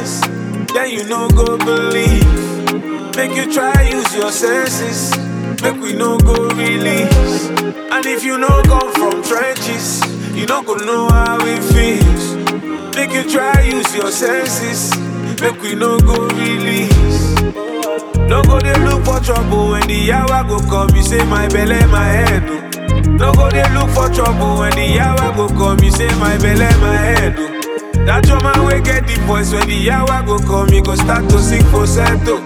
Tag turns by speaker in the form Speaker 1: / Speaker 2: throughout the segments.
Speaker 1: chances, then you no go believe. Make you try use your senses, make we no go release. And if you no come from trenches, you no go know how it feels. Make you try use your senses, make we no go release. No go dey look for trouble when the hour go come. You say my belly, my head. oh. No go dey look for trouble when the hour go come. You say my belly, my head. oh. That your man will get the voice when the hour go come. You go start to sing falsetto.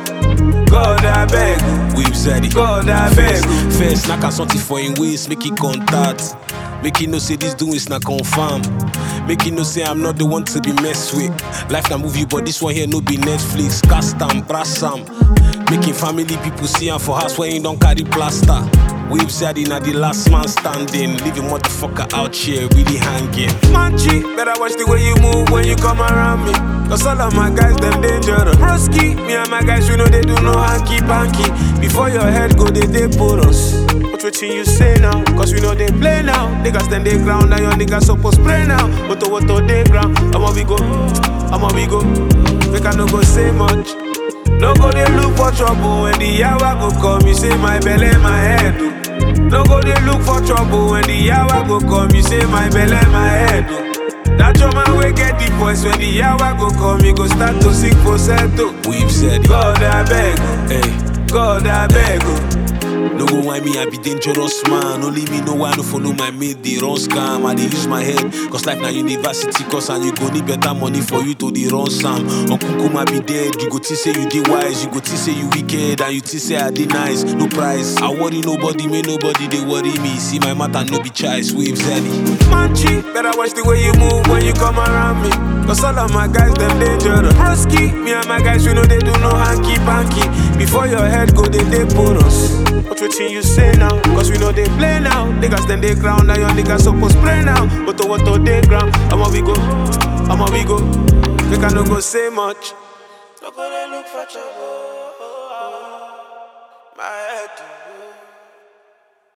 Speaker 1: God I beg, oh.
Speaker 2: We've said it.
Speaker 1: God I beg. oh.
Speaker 2: First, knock out something for him waist, make it contact. Make it know say this doing is not confirm. Make it know say I'm not the one to be messed with. Life na movie, but this one here no be Netflix. Cast am, brass am. Making family people see am for house when you don't carry plaster. We've said it na the last man standing. Leave a motherfucker out here really hanging.
Speaker 1: Manchi, better watch the way you move when you come around me. Cause all of my guys, them dangerous. Broski, me and my guys, we know they do no hanky panky. Before your head go, they they put us. What what you say now? Cause we know they play now. Niggas stand they ground, and your niggas supposed spray now. But to what to they ground, I'ma we go, I'ma we go. Make I no go say much. No go they look for trouble when the hour go come. You say my belly, my head. oh. No go they look for trouble when the hour go come. You say my belly, my head. oh. That your man will get the voice when the hour go come. You go start to sing falsetto.
Speaker 2: We've said it.
Speaker 1: God I beg, oh.
Speaker 2: Hey.
Speaker 1: God I beg. oh.
Speaker 2: No go why me, I be dangerous man. Only me know why no follow my mate, they run scam. I dey use my head, cause life na university course and you go need better money for you to the run Sam. Uncle Kuma be dead, you go think say you dey wise, you go think say you wicked, and you think say I dey nice. No price, I worry nobody, may nobody they worry me. See my matter no be choice, we've said it.
Speaker 1: Manchi, better watch the way you move when you come around me. Cause all of my guys, them dangerous. Broski, me and my guys, we know they do no hanky panky. Before your head go, they they put us. What what you say now? Cause we know they play now. Niggas then they ground, now your niggas supposed spray now. But to what to they ground, I'ma we go, I'ma we go. Make I no go say much. No go they look for trouble. My head.